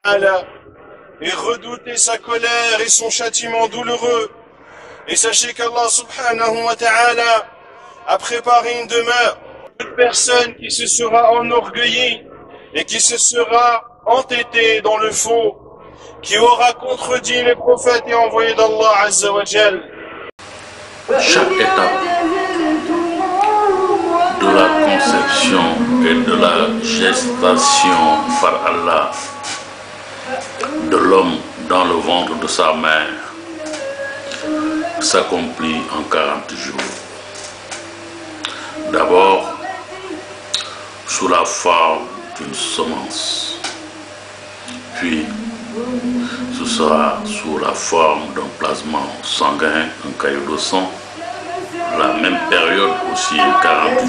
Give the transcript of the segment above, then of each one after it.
ta'ala et redoutez sa colère et son châtiment douloureux. Et sachez qu'Allah subhanahu wa ta'ala a préparé une demeure. Toute personne qui se sera enorgueillie et qui se sera entêtée dans le faux, qui aura contredit les prophètes et envoyés d'Allah azza wa jal. Chaque étape de la conception et de la gestation par Allah de l'homme dans le ventre de sa mère s'accomplit en 40 jours. D'abord, sous la forme d'une semence, puis ce sera sous la forme d'un plasma sanguin, un caillou de sang, la même période aussi 40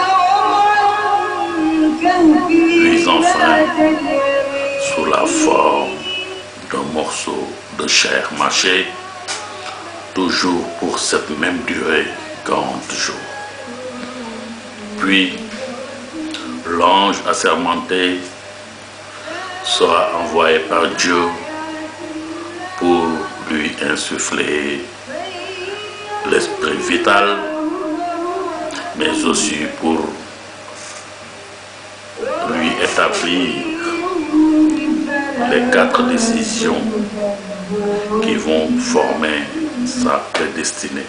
jours, puis enfin sous la forme d'un morceau de chair mâchée, toujours pour cette même durée, 40 jours. Puis, l'ange assermenté sera envoyé par Dieu pour lui insuffler l'esprit vital, mais aussi pour lui établir les quatre décisions qui vont former sa prédestinée.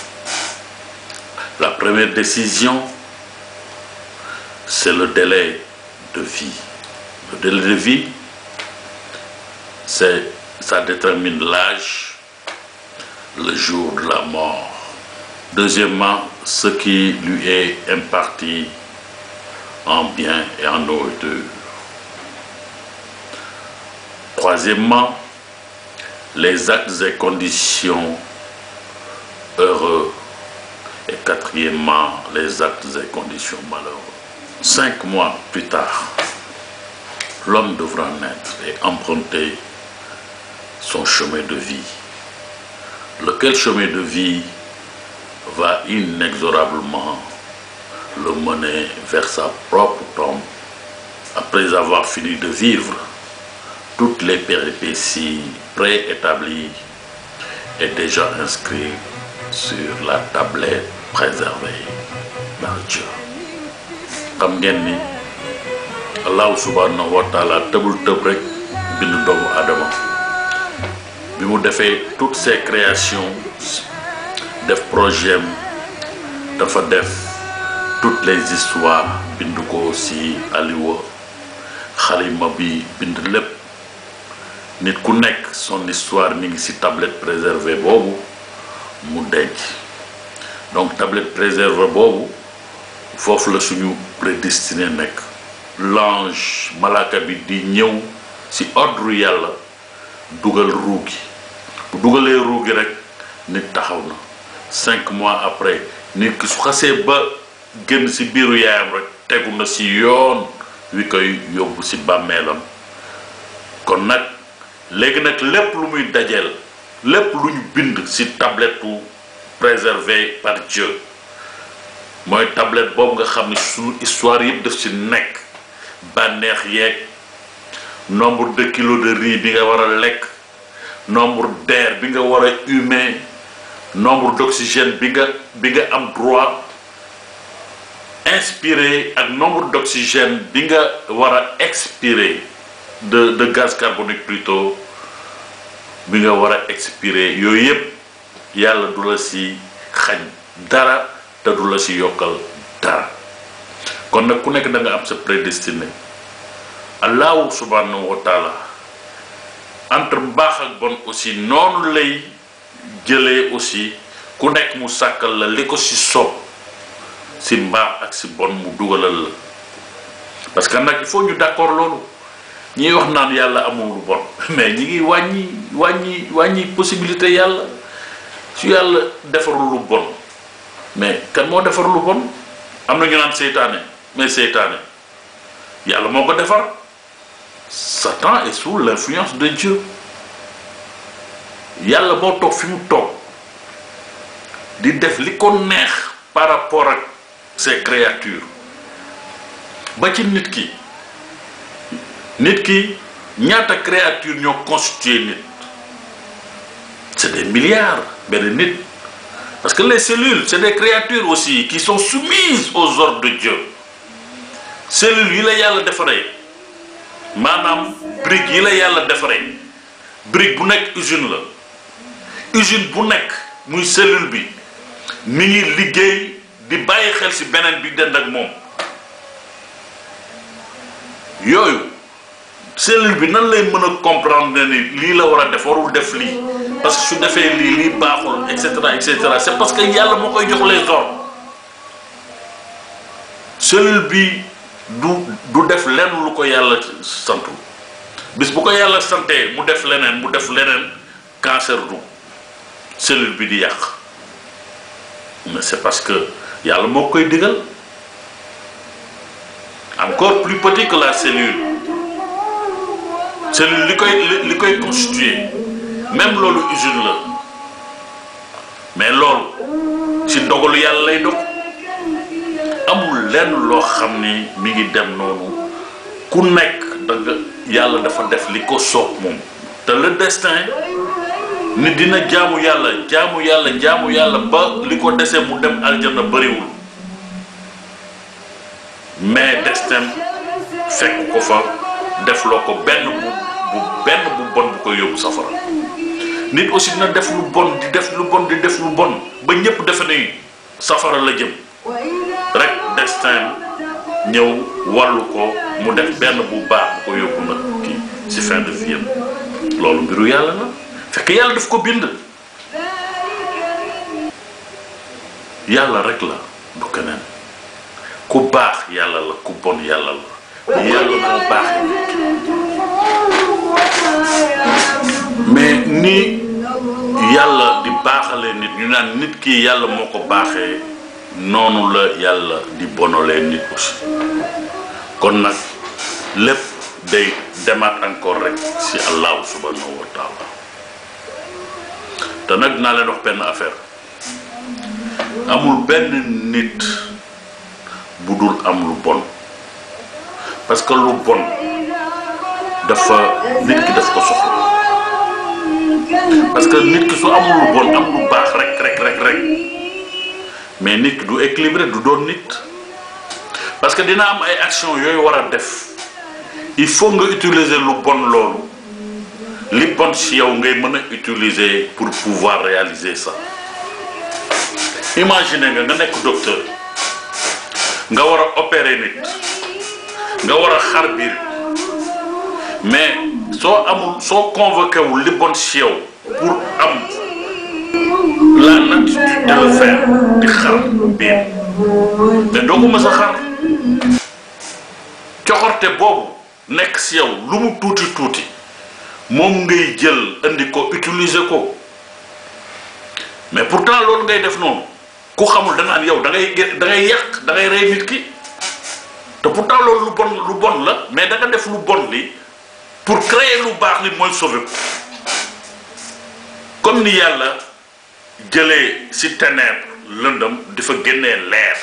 La première décision, c'est le délai de vie. Le délai de vie, c'est, ça détermine l'âge, le jour de la mort. Deuxièmement, ce qui lui est imparti en bien et en nourriture. Troisièmement, les actes et conditions heureux. Et quatrièmement, les actes et conditions malheureux. Cinq mois plus tard, l'homme devra naître et emprunter son chemin de vie. Lequel chemin de vie va inexorablement le mener vers sa propre tombe après avoir fini de vivre toutes les péripéties préétablies et déjà inscrites sur la tablette préservée par Dieu. xam ngeen ni allahu subhanahu wa taala tëbul tëb rek bind doomu Adama bi mu defee toutes ses créations def projet dafa def toutes les histoires bind ko ci aliwa xalima bi bind lépp nit ku nekk son histoire mi ngi ci tablette préservée boobu mu denc donc tablette préservée boobu foofu la suñu prédestiné nekk l'ange malaka bi di ñëw ci ordre yàlla dugal ruugi bu dugalee ruugi rek nit taxaw na cinq mois après nit ki su xasee ba génn ci biiru yaayam rek tegu na ci yoon wi koy yóbbu ci bàmmeelam kon nag léegi nag lépp lu muy dajeel lépp lu ñu bind ci tablette préservé par Dieu mooy tablette boobu nga xam ne suñu histoire yëpp def ci nekk bànneex yeeg nombre de kilos de riz bi nga war a lekk nombre d'air bi nga war a humer nombre d'oxygène bi nga bi nga am droit inspirer ak nombre d'oxygène bi nga war a expirer de de gaz carbonique plutôt bi nga war a expirer yooyu yëpp yàlla du la ci xañ dara te du la ci yokkal dara kon nag ku nekk da nga am sa prédestiné allahu subhanahu wa taala entre baax ak bon aussi noonu lay jëlee aussi ku nekk mu sàkkal la li ko ci soob ci mbaax ak ci bon mu dugalal la parce que nag il faut ñu d'accord loolu ñiy wax naan yàlla amul lu bon mais ñi ngi wàññi wàññi wàññi possibilité yàlla su yàlla defarul lu bon mais kan moo defar lu bon am na ñu naan seytaane mais seytaane yàlla moo ko defar Satan est sous l'influence de Dieu yàlla moo toog fi mu toog di def li ko neex par rapport ak ses créatures ba ci nit ki nit ki ñaata créature ñoo constitué nit c'est des milliards benn nit parce que les cellules c'est des créatures aussi qui sont soumises aux ordres de Dieu cellules yi la yàlla defaree maanaam brique yi la yàlla defaree brique bu nekk usine la usine bu nekk muy cellule bi mi ngi liggéey di bàyyi xel ci beneen bi dend ak moom yooyu cellule bi nan lay mën a comprendre ni lii la war a def warul def lii parce que su defee lii lii baaxul et cetera et cetera c'est parce que yàlla moo koy jox les ordres cellule bi du du def lenn lu ko yàlla santu bis bu ko yàlla santee mu def leneen mu def leneen cancer du cellule bi di yàq mais c'est parce que yàlla moo koy digal encore plus petit que la cellule cellule li koy li koy constitué même loolu usine la mais loolu ci ndogalu yàlla lay dog amul lenn loo xam ni mi ngi dem noonu ku nekk da nga yàlla dafa def li ko soob moom te le destin nit dina jaamu yàlla jaamu yàlla jaamu yàlla ba li ko desee mu dem aljana bariwul mais destin fekk ko fa def loo ko benn bu bu benn bu bon bu koy yóbbu safara nit aussi dina def lu bon di def lu bon di def lu bon ba ñépp defe ni safara la jëm rek destin ñëw wàllu ko mu def benn bu baax bu ko yóbbu nag kii ci fin de vie am loolu mbiru yàlla la fekk yàlla daf ko bind yàlla rek la du keneen ku baax yàlla la ku bon yàlla la yàlla moo baaxee mais ni yàlla di baaxalee nit ñu naan nit ki yàlla moo ko baaxee noonu la yàlla di bonolee nit aussi kon nag lépp day demaat encore rek ci allahu subhanahu wa taala te nag naa leen wax benn affaire amul benn nit bu dul am lu bon parce que lu bon dafa nit ki daf ko soxla parce que nit ki su amul lu bon am lu baax rek rek rek rek mais nit ki du équilibré du doon nit parce que dina am ay action yooyu war a def il faut nga utiliser lu bon loolu li bon ci yow ngay mën a utiliser pour pouvoir réaliser ça imaginez nga nga nekk docteur nga war a opérer nit nga war a xar biir mais soo amul soo convoqué wul li bon ci yow pour am la nature de le faire di xar biir mais doo ko mës a xar coxorte boobu nekk ci yow lu mu tuuti tuuti moom ngay jël indi ko utiliser ko mais pourtant loolu ngay def noonu ku xamul da naan yow da ngay da ngay yàq da ngay rey nit ki te pourtant loolu lu bon lu bon la mais da nga def lu bon li pour créer lu baax li mooy sauver ko comme ni yàlla jëlee ci ténèbre lëndëm di fa génnee leer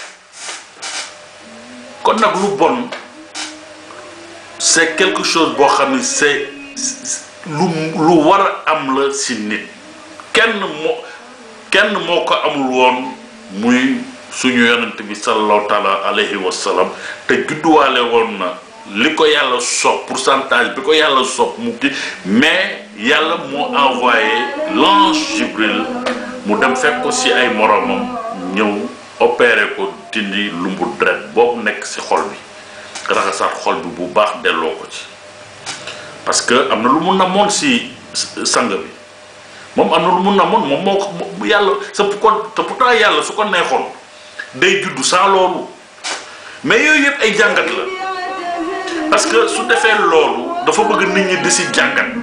kon nag lu bon c'est quelque chose boo xam ni c'est lu lu war a am la ci nit kenn moo kenn moo ko amul woon muy suñu yonent bi sallallahu taala alayhi wa sallam te judduwaale woon na li ko yàlla sopp pourcentage bi ko yàlla sopp mu ki mais yàlla moo envoyé l'ange Jibril mu dem fekk ko ci ay moromam ñëw opéré ko dindi lumbu deret boobu nekk ci xol bi raxasaat xol bi bu baax delloo ko ci parce que am na lu mun na moon ci sang bi moom am na lu mun na moon moom moo ko yàlla sa ko te pourtant yàlla su ko neexoon day juddu sans loolu mais yooyu yëpp ay jàngat la parce que su defee loolu dafa bëgg nit ñi di ci jàngat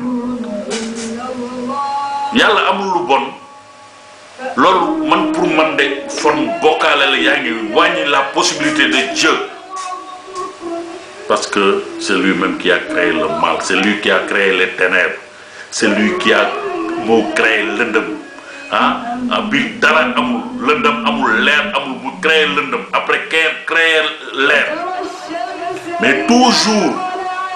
yàlla amul lu bon loolu man pour man de fon bokkaale la yaa ngi wàññi la possibilité de Dieu parce que c'est lui-même qui a créé le mal c'est lui qui a créé les ténèbres c'est lui qui a moo créé lëndëm ah bi dara amul lëndëm amul leer amul mu créé lëndëm après créé créé leer mais toujours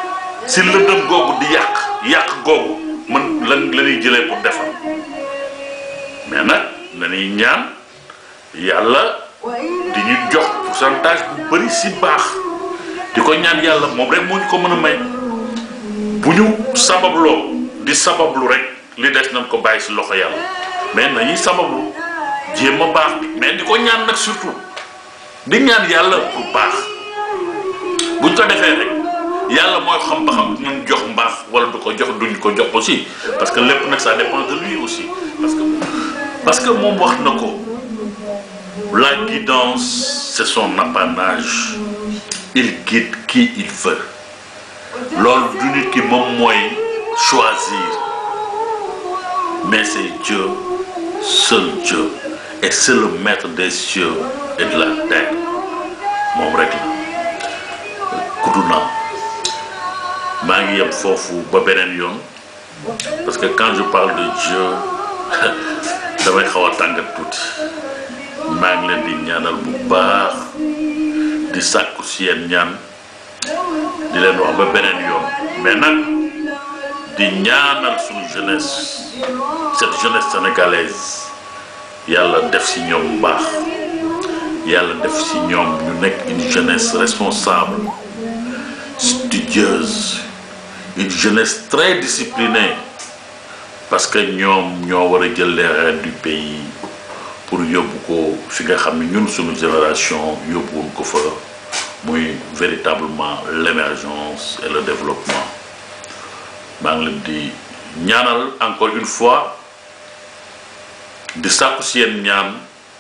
si lëndëm googu di yàq yàq googu mën lan la ñuy jëlee pour defar mais nag dañuy ñaan yàlla di ñu jox pourcentage bu bëri si baax di ko ñaan yàlla moom rek moo ñu ko mën a may bu ñu sababloo di sabablu rek li des nañ ko bàyyi si loxo yàlla mais nañuy sabablu jéem a baax mais di ko ñaan nag surtout di ñaan yàlla pour baax buñ ko defee rek yàlla mooy xam ba xam dinañ jox mbaax wala du ko jox duñ ko jox aussi parce que lépp nag ça dépend de lui aussi parce que parce que moom wax na ko la guidance c'est son apanage il guide qui il veut loolu du nit ki moom mooy choisir mais c'est Dieu seul Dieu et c'est le maître des cieux et de la terre moom rek la kudu naa maa ngi yem foofu ba beneen yoon parce que quand je parle de Dieu damay xaw a tàngat tuuti maa ngi leen di ñaanal bu baax di sàkku si yéen ñaan di leen wax ba beneen yoon mais nag di ñaanal suñu jeunesse cette jeunesse sénégalaise yàlla def si ñoom baax yàlla def si ñoom ñu nekk une jeunesse responsable studieuse une jeunesse très disciplinée parce que ñoom ñoo war a jël les rênes du pays pour yóbbu ko fi nga xam ne ñun suñu génération yóbbuwuñ ko fa muy véritablement l'émergence et le développement maa ngi leen di ñaanal encore une fois di sàkku si yéen ñaan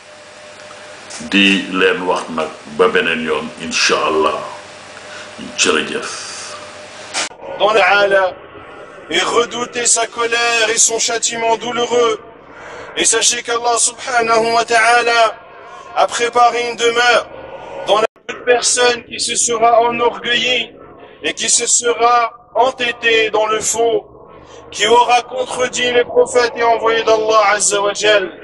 di leen wax nag ba beneen yoon incha allah jërëjëf dans la et redoutez sa colère et son châtiment douloureux. Et sachez qu'Allah subhanahu wa ta'ala a préparé une demeure dans la toute personne qui se sera enorgueillie et qui se sera entêtée dans le faux, qui aura contredit les prophètes et envoyés d'Allah azza wa jal.